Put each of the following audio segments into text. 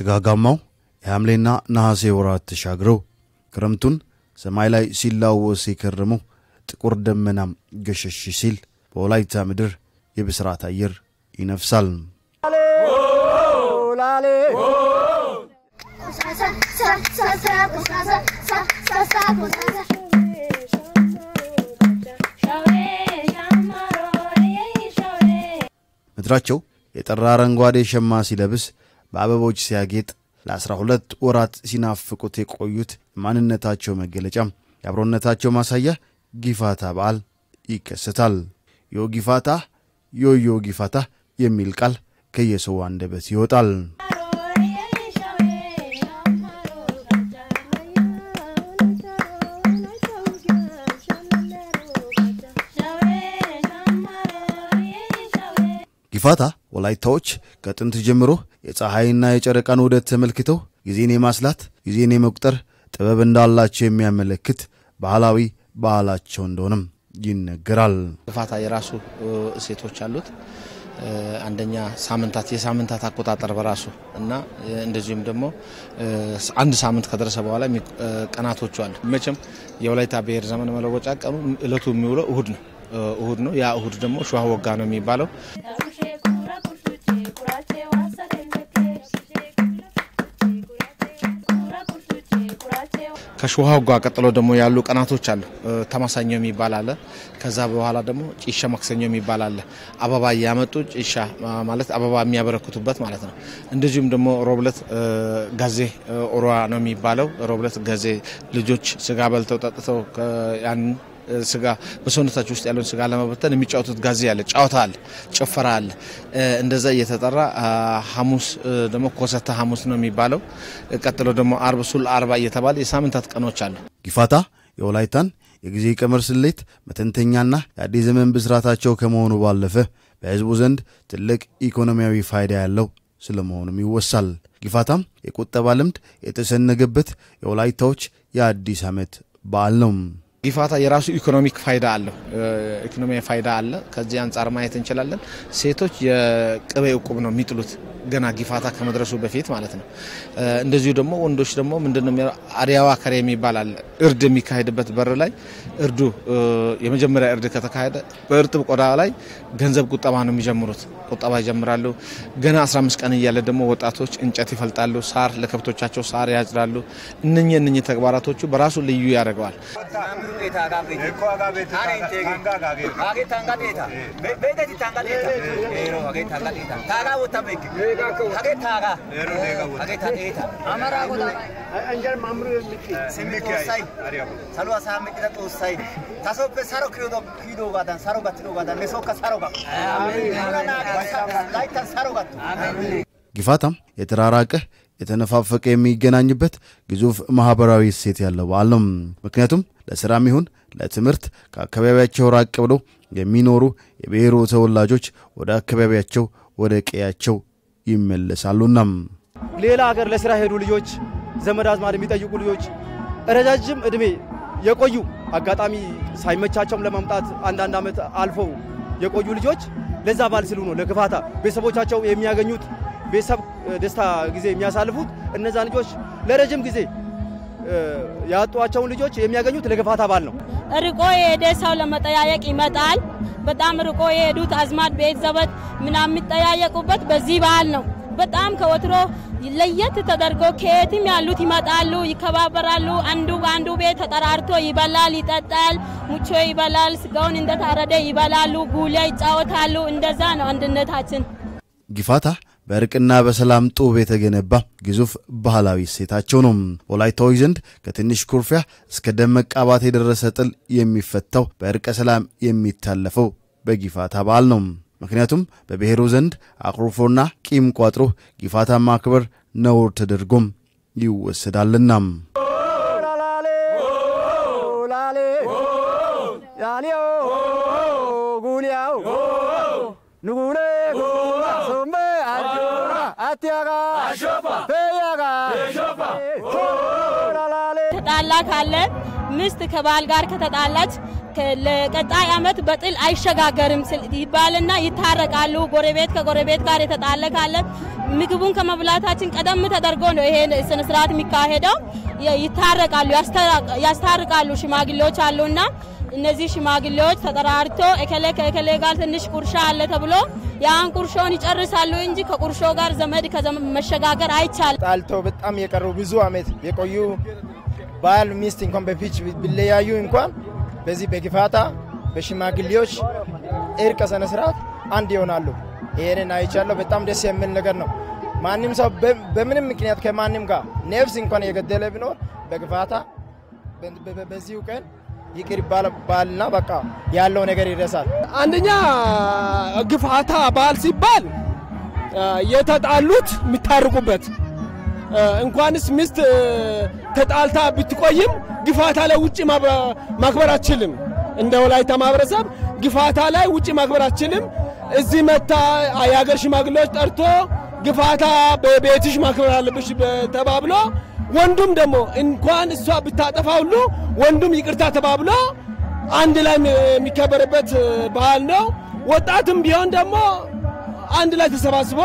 ጭጋጋማው የሐምሌና ነሐሴ ወራት ተሻግረው ክረምቱን ሰማይ ላይ ሲላወስ የከረመው ጥቁር ደመናም ገሸሽ ሲል በወላይታ ምድር የብስራት አየር ይነፍሳል። ምድራቸው የጠራ አረንጓዴ ሸማ ሲለብስ በአበቦች ሲያጌጥ ለአስራ ሁለት ወራት ሲናፍቁት የቆዩት ማንነታቸው መገለጫ የአብሮነታቸው ማሳያ ጊፋታ በዓል ይከሰታል። ዮ ጊፋታ ዮዮ ጊፋታ የሚል ቃል ከየሰው አንደበት ይወጣል። ጊፋታ ወላይታዎች ከጥንት ጀምሮ የፀሐይና የጨረቃን ውደት ተመልክተው ጊዜን የማስላት ጊዜን የመቁጠር ጥበብ እንዳላቸው የሚያመለክት ባህላዊ ባህላቸው እንደሆነም ይነገራል። ጊፋታ የራሱ እሴቶች አሉት። አንደኛ ሳምንታት የሳምንታት አቆጣጠር በራሱ እና እንደዚሁም ደግሞ አንድ ሳምንት ከደረሰ በኋላ ቀናቶቹ አሉ። መቼም የወላይታ ብሔር ዘመን መለወጫ ቀኑ እለቱ የሚውለው እሁድ ነው እሁድ ነው። ያ እሁድ ደግሞ ሸዋ ወጋ ነው የሚባለው። ከሸዋ ወጋ ቀጥሎ ደግሞ ያሉ ቀናቶች አሉ። ተማሳኞ የሚባል አለ። ከዛ በኋላ ደግሞ ጭሻ ማክሰኞ የሚባል አለ። አበባ እያመጡ ጭሻ ማለት አበባ የሚያበረክቱበት ማለት ነው። እንደዚሁም ደግሞ ሮብለት ጋዜ ኦሮዋ ነው የሚባለው። ሮብለት ጋዜ ልጆች ስጋ በልተው ጠጥተው ያንን ስጋ በሰውነታቸው ውስጥ ያለውን ስጋ ለመበተን የሚጫወቱት ጋዜ አለ፣ ጨዋታ አለ፣ ጭፈራ አለ። እንደዛ እየተጠራ ሐሙስ ደግሞ ኮሰተ ሐሙስ ነው የሚባለው። ቀጥሎ ደግሞ አርብ ሱል አርባ እየተባለ የሳምንታት ቀኖች አሉ። ጊፋታ የወላይታን የጊዜ ቀመር ስሌት መተንተኛና የአዲስ ዘመን ብስራታቸው ከመሆኑ ባለፈ በሕዝቡ ዘንድ ትልቅ ኢኮኖሚያዊ ፋይዳ ያለው ስለመሆኑም ይወሳል። ጊፋታም የቁጠባ ልምድ የተሰነገበት የወላይታዎች የአዲስ ዓመት በዓል ነው። ጊፋታ የራሱ ኢኮኖሚክ ፋይዳ አለው። ኢኮኖሚያዊ ፋይዳ አለ። ከዚህ አንጻር ማየት እንችላለን። ሴቶች የቅቤ እቁብ ነው የሚጥሉት ገና ጊፋታ ከመድረሱ በፊት ማለት ነው። እንደዚሁ ደግሞ ወንዶች ደግሞ ምንድነው አሪያዋ ከሬ የሚባል አለ። እርድ የሚካሄድበት በር ላይ እርዱ የመጀመሪያ እርድ ከተካሄደ በእርጥብ ቆዳ ላይ ገንዘብ ቁጠባ ነው የሚጀምሩት። ቁጠባ ይጀምራሉ። ገና 15 ቀን እያለ ደግሞ ወጣቶች እንጨት ይፈልጣሉ፣ ሳር ለከብቶቻቸው ሳር ያጭዳሉ። እነኚህ እነኚህ ተግባራቶቹ በራሱ ልዩ ያደርገዋል። ጊፋታም የተራራቀ የተነፋፈቀ የሚገናኝበት ግዙፍ ማህበራዊ እሴት ያለው በዓል ነው። ምክንያቱም ለስራም ይሁን ለትምህርት ከአካባቢያቸው ራቅ ብለው የሚኖሩ የብሔሩ ተወላጆች ወደ አካባቢያቸው ወደ ቀያቸው ይመለሳሉና ሌላ ሀገር ለስራ ሄዱ ልጆች፣ ዘመድ አዝማድ የሚጠይቁ ልጆች፣ ረጃጅም እድሜ የቆዩ አጋጣሚ ሳይመቻቸውም ለማምጣት አንዳንድ ዓመት አልፈው የቆዩ ልጆች ለዛ በዓል ሲሉ ነው ለጊፋታ ቤተሰቦቻቸው የሚያገኙት ቤተሰብ ደስታ ጊዜ የሚያሳልፉት እነዛ ልጆች ለረጅም ጊዜ ያጧቸውን ልጆች የሚያገኙት ለጊፋታ በዓል ነው። ርቆ የሄደ ሰው ለመጠያየቅ ይመጣል። በጣም ርቆ የሄዱት አዝማድ ቤት ዘመድ ምናምን የሚጠያየቁበት በዚህ በዓል ነው። በጣም ከወትሮ ለየት ተደርጎ ከየትም ያሉት ይመጣሉ፣ ይከባበራሉ። አንዱ በአንዱ ቤት ተጠራርቶ ይበላል፣ ይጠጣል፣ ሙቾ ይበላል፣ ስጋውን እንደታረደ ይበላሉ፣ ጉሊያ ይጫወታሉ። እንደዛ ነው አንድነታችን። ጊፋታ በእርቅና በሰላም ጡብ የተገነባ ግዙፍ ባህላዊ እሴታቸው ነው። ወላይታዎች ዘንድ ከትንሽ ኩርፊያ እስከ ደም መቃባት የደረሰ ጥል የሚፈታው በእርቀ ሰላም የሚታለፈው በጊፋታ በዓል ነው። ምክንያቱም በብሔሩ ዘንድ አኩርፎና ቂም ቋጥሮ ጊፋታ ማክበር ነውር ተደርጎም ይወሰዳልና ተጣላ ካለ ሚስት ከባል ጋር ከተጣላች ለቀጣይ ዓመት በጥል አይሸጋገርም ይባልና ይታረቃሉ። ጎረቤት ከጎረቤት ጋር የተጣለ ካለ ምግቡን ከመብላታችን ቀደም ተደርጎ ነው ይሄ ስነ ስርዓት የሚካሄደው። ይታረቃሉ፣ ያስታርቃሉ። ሽማግሌዎች አሉና እነዚህ ሽማግሌዎች ተጠራርቶ እከሌ ከእከሌ ጋር ትንሽ ቁርሻ አለ ተብሎ ያን ቁርሾን ይጨርሳሉ እንጂ ከቁርሾ ጋር ዘመድ መሸጋገር አይቻልም። ጣልተው በጣም የቀሩ ብዙ አመት የቆዩ ባል ሚስት እንኳን በፊች ቢለያዩ እንኳን በዚህ በግፋታ በሽማግሌዎች እርቀ ስነ ስርዓት አንድ ይሆናሉ። ይሄንን አይቻለሁ። በጣም ደስ የሚል ነገር ነው። ማንም ሰው በምንም ምክንያት ከማንም ጋር ነፍስ እንኳን የገደለ ቢኖር በግፋታ በዚሁ ቀን ይቅር ይባልና በቃ ያለው ነገር ይረሳል። አንደኛ ግፋታ በዓል ሲባል የተጣሉት የሚታርቁበት እንኳንስ ሚስት ተጣልታ ብትቆይም ግፋታ ላይ ውጭ ማክበር አችልም። እንደ ወላይታ ማህበረሰብ ግፋታ ላይ ውጭ ማክበር አችልም። እዚህ መታ የሀገር ሽማግሌዎች ጠርቶ ግፋታ በቤትሽ ማክበር አለብሽ ተባብሎ ወንዱም ደግሞ እንኳን እሷ ብታጠፋ ሁሉ ወንዱም ይቅርታ ተባብሎ አንድ ላይ የሚከበርበት ባህል ነው። ወጣትም ቢሆን ደግሞ አንድ ላይ ተሰባስቦ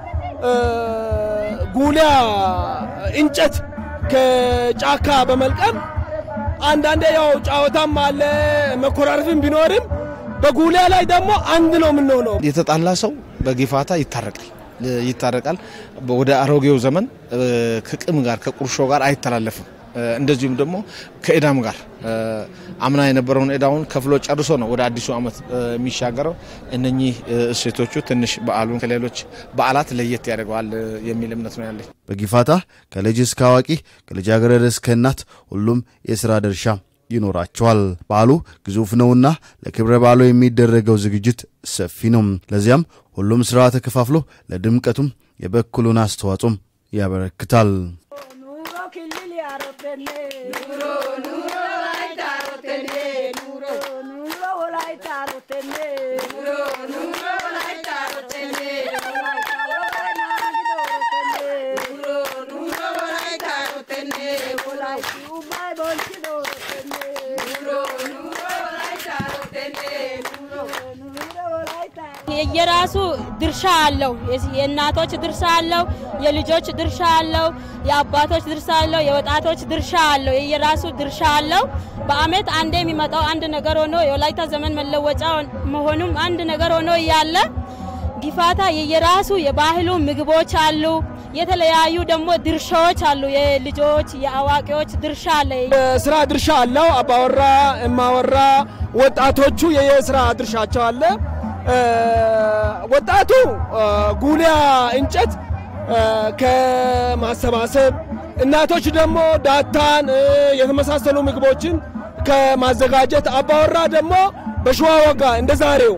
ጉሊያ እንጨት ከጫካ በመልቀም አንዳንዴ ያው ጨዋታም አለ መኮራረፍም ቢኖርም በጉሊያ ላይ ደግሞ አንድ ነው የምንሆነው። የተጣላ ሰው በጊፋታ ይታረቃል ይታረቃል። ወደ አሮጌው ዘመን ከቅም ጋር ከቁርሾ ጋር አይተላለፍም። እንደዚሁም ደግሞ ከእዳም ጋር አምና የነበረውን እዳውን ከፍሎ ጨርሶ ነው ወደ አዲሱ ዓመት የሚሻገረው። እነኚህ እሴቶቹ ትንሽ በዓሉን ከሌሎች በዓላት ለየት ያደርገዋል የሚል እምነት ነው ያለኝ። በጊፋታ ከልጅ እስከ አዋቂ ከልጃገረድ እስከ እናት ሁሉም የሥራ ድርሻ ይኖራቸዋል። በዓሉ ግዙፍ ነውና ለክብረ በዓሉ የሚደረገው ዝግጅት ሰፊ ነው። ለዚያም ሁሉም ሥራ ተከፋፍሎ ለድምቀቱም የበኩሉን አስተዋጽኦም ያበረክታል። የየራሱ ድርሻ አለው። የእናቶች ድርሻ አለው፣ የልጆች ድርሻ አለው፣ የአባቶች ድርሻ አለው፣ የወጣቶች ድርሻ አለው። የየራሱ ድርሻ አለው። በአመት አንዴ የሚመጣው አንድ ነገር ሆኖ የወላይታ ዘመን መለወጫ መሆኑም አንድ ነገር ሆኖ እያለ ጊፋታ የየራሱ የባህሉ ምግቦች አሉ። የተለያዩ ደግሞ ድርሻዎች አሉ። የልጆች የአዋቂዎች ድርሻ አለ። ስራ ድርሻ አለው። አባወራ፣ እማወራ፣ ወጣቶቹ የየስራ ድርሻቸው አለ። ወጣቱ ጉሊያ እንጨት ከማሰባሰብ እናቶች ደግሞ ዳታን የተመሳሰሉ ምግቦችን ከማዘጋጀት አባወራ ደግሞ በሸዋ ወጋ እንደ ዛሬው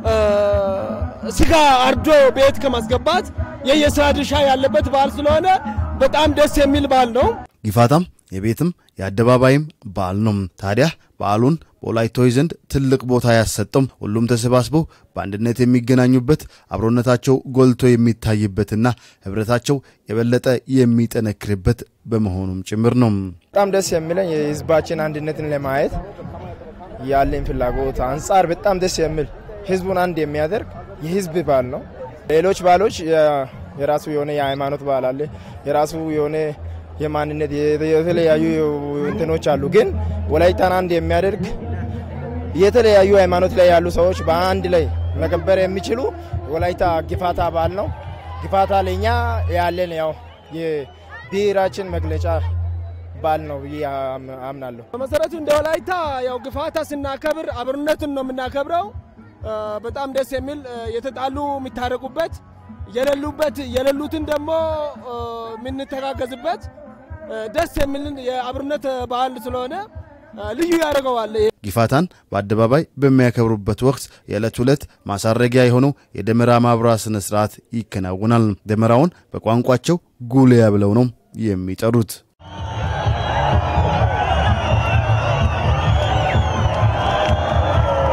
ስጋ አርዶ ቤት ከማስገባት የየስራ ድርሻ ያለበት በዓል ስለሆነ በጣም ደስ የሚል በዓል ነው። ጊፋታም የቤትም የአደባባይም በዓል ነው። ታዲያ በዓሉን በወላይታዎች ዘንድ ትልቅ ቦታ ያሰጠው ሁሉም ተሰባስበው በአንድነት የሚገናኙበት አብሮነታቸው ጎልቶ የሚታይበትና ህብረታቸው የበለጠ የሚጠነክርበት በመሆኑም ጭምር ነው። በጣም ደስ የሚለኝ የህዝባችን አንድነትን ለማየት ያለኝ ፍላጎት አንጻር በጣም ደስ የሚል ህዝቡን አንድ የሚያደርግ የህዝብ በዓል ነው። ሌሎች በዓሎች የራሱ የሆነ የሃይማኖት በዓል አለ፣ የራሱ የሆነ የማንነት የተለያዩ እንትኖች አሉ። ግን ወላይታን አንድ የሚያደርግ የተለያዩ ሃይማኖት ላይ ያሉ ሰዎች በአንድ ላይ መከበር የሚችሉ ወላይታ ጊፋታ በዓል ነው። ጊፋታ ለእኛ ያለን ያው የብሔራችን መግለጫ በዓል ነው ብዬ አምናለሁ። በመሰረቱ እንደ ወላይታ ያው ግፋታ ስናከብር አብሮነትን ነው የምናከብረው። በጣም ደስ የሚል የተጣሉ የሚታረቁበት የሌሉበት የሌሉትን ደግሞ የምንተጋገዝበት ደስ የሚልን የአብሮነት በዓል ስለሆነ ልዩ ያደርገዋል። ጊፋታን በአደባባይ በሚያከብሩበት ወቅት የዕለት ዕለት ማሳረጊያ የሆነው የደመራ ማብራት ስነ ስርዓት ይከናወናል። ደመራውን በቋንቋቸው ጉልያ ብለው ነው የሚጠሩት።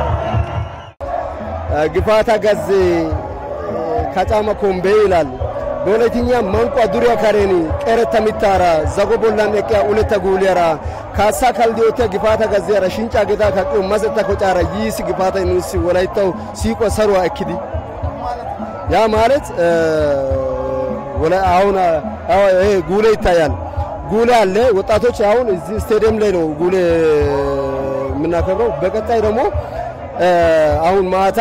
ግፋታ ገዝ ከጫማ ኮምቤ ይላሉ። በወላይትኛ መንቋ ዱሪያ ካሬኒ ቀረተ ሚታራ ዘጎ ቦላን ኤቅያ ኡለተ ጉሊያራ ካሳ ካልዲዮተ ግፋታ ጋዚያራ ሽንጫ ገዳ ካቂዮ ማሰታ ኮጫራ ይስ ግፋታ ኑስ ወላይታው ሲቆ ሰሩዋ እክዲ ያ ማለት አሁን ይሄ ጉሌ ይታያል። ጉሌ አለ። ወጣቶች አሁን እዚህ ስቴዲየም ላይ ነው ጉሌ የምናከብረው። በቀጣይ ደግሞ አሁን ማታ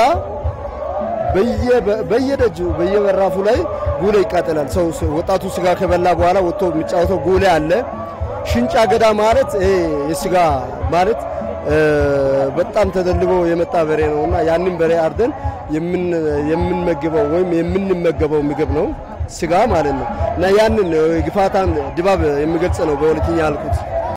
በየደጁ በየበራፉ ላይ ጉሌ ይቃጠላል። ሰው ወጣቱ ስጋ ከበላ በኋላ ወጥቶ የሚጫወተው ጉሌ አለ። ሽንጫ ገዳ ማለት ይሄ የስጋ ማለት በጣም ተደልቦ የመጣ በሬ ነው እና ያንን በሬ አርደን የምንመግበው ወይም የምንመገበው ምግብ ነው ስጋ ማለት ነው እና ያንን ግፋታን ድባብ የሚገልጽ ነው በሁለተኛ ያልኩት።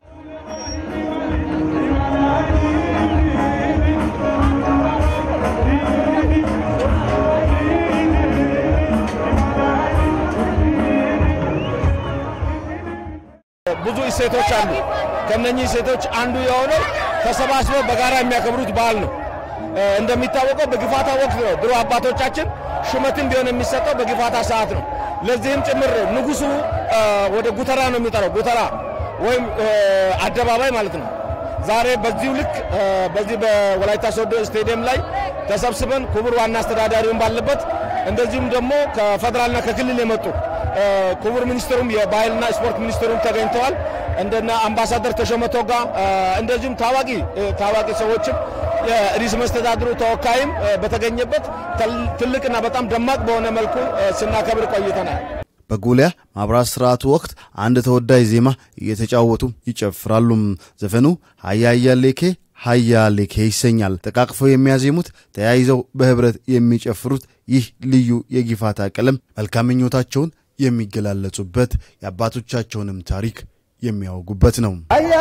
ብዙ እሴቶች አሉ። ከነኚህ እሴቶች አንዱ የሆነው ተሰባስበው በጋራ የሚያከብሩት በዓል ነው። እንደሚታወቀው በግፋታ ወቅት ነው ድሮ አባቶቻችን ሹመትም ቢሆን የሚሰጠው በግፋታ ሰዓት ነው። ለዚህም ጭምር ንጉሱ ወደ ጉተራ ነው የሚጠራው፣ ጉተራ ወይም አደባባይ ማለት ነው። ዛሬ በዚሁ ልክ በዚህ በወላይታ ሶዶ ስቴዲየም ላይ ተሰብስበን ክቡር ዋና አስተዳዳሪውን ባለበት እንደዚሁም ደግሞ ከፌዴራልና ከክልል የመጡ ክቡር ሚኒስትሩም የባህልና ስፖርት ሚኒስትሩም ተገኝተዋል። እንደነ አምባሳደር ተሾመ ቶጋ እንደዚሁም ታዋቂ ታዋቂ ሰዎችም የርዕሰ መስተዳድሩ ተወካይም በተገኘበት ትልቅና በጣም ደማቅ በሆነ መልኩ ስናከብር ቆይተናል። በጉሊያ ማብራት ስርዓቱ ወቅት አንድ ተወዳጅ ዜማ እየተጫወቱ ይጨፍራሉ። ዘፈኑ ሀያ ሌኬ ሀያ ሌኬ ይሰኛል። ተቃቅፈው የሚያዜሙት ተያይዘው በህብረት የሚጨፍሩት ይህ ልዩ የጊፋታ ቀለም መልካም ምኞታቸውን የሚገላለጹበት የአባቶቻቸውንም ታሪክ የሚያወጉበት ነው።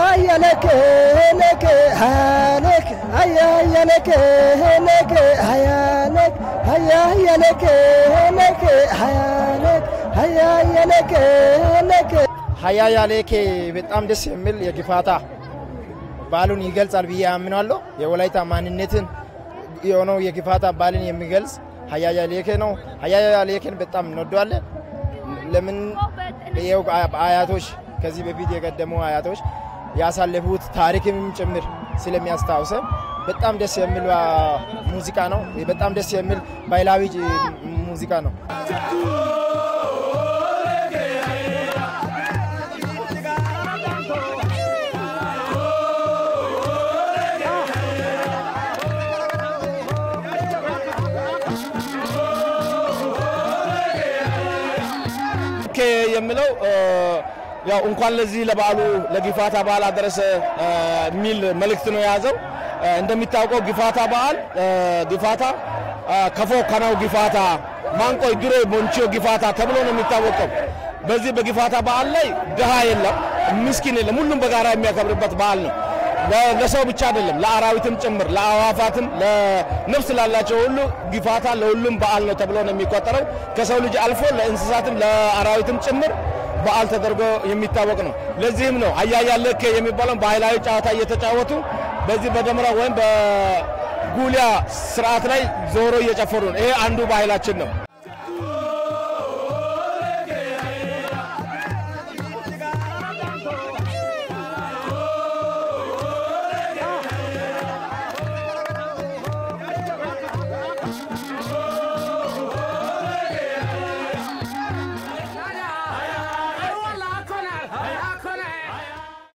ሀያ ያሌኬ በጣም ደስ የሚል የጊፋታ ባህሉን ይገልጻል ብዬ አምናለሁ። የወላይታ ማንነትን የሆነው የጊፋታ ባህልን የሚገልጽ ሀያ ያሌኬ ነው። ሀያ ያሌኬን በጣም እንወደዋለን። ለምን ይኸው አያቶች ከዚህ በፊት የቀደሙ አያቶች ያሳለፉት ታሪክም ጭምር ስለሚያስታውሰን በጣም ደስ የሚል ሙዚቃ ነው። በጣም ደስ የሚል ባህላዊ ሙዚቃ ነው። የምለው ያው እንኳን ለዚህ ለበዓሉ ለጊፋታ በዓል አደረሰ የሚል መልእክት ነው የያዘው። እንደሚታወቀው ጊፋታ በዓል ጊፋታ ከፎ ከናው ጊፋታ ማንቆይ ድሮ ቦንቺዮ ጊፋታ ተብሎ ነው የሚታወቀው። በዚህ በጊፋታ በዓል ላይ ድሃ የለም፣ ምስኪን የለም። ሁሉም በጋራ የሚያከብርበት በዓል ነው። ለሰው ብቻ አይደለም፣ ለአራዊትም ጭምር ለአዋፋትም፣ ለነፍስ ላላቸው ሁሉ ጊፋታ ለሁሉም በዓል ነው ተብሎ ነው የሚቆጠረው። ከሰው ልጅ አልፎ ለእንስሳትም ለአራዊትም ጭምር በዓል ተደርጎ የሚታወቅ ነው። ለዚህም ነው አያያ ለኬ የሚባለውን ባህላዊ ጨዋታ እየተጫወቱ በዚህ በደመራ ወይም በጉሊያ ስርዓት ላይ ዞሮ እየጨፈሩ ነው። ይሄ አንዱ ባህላችን ነው።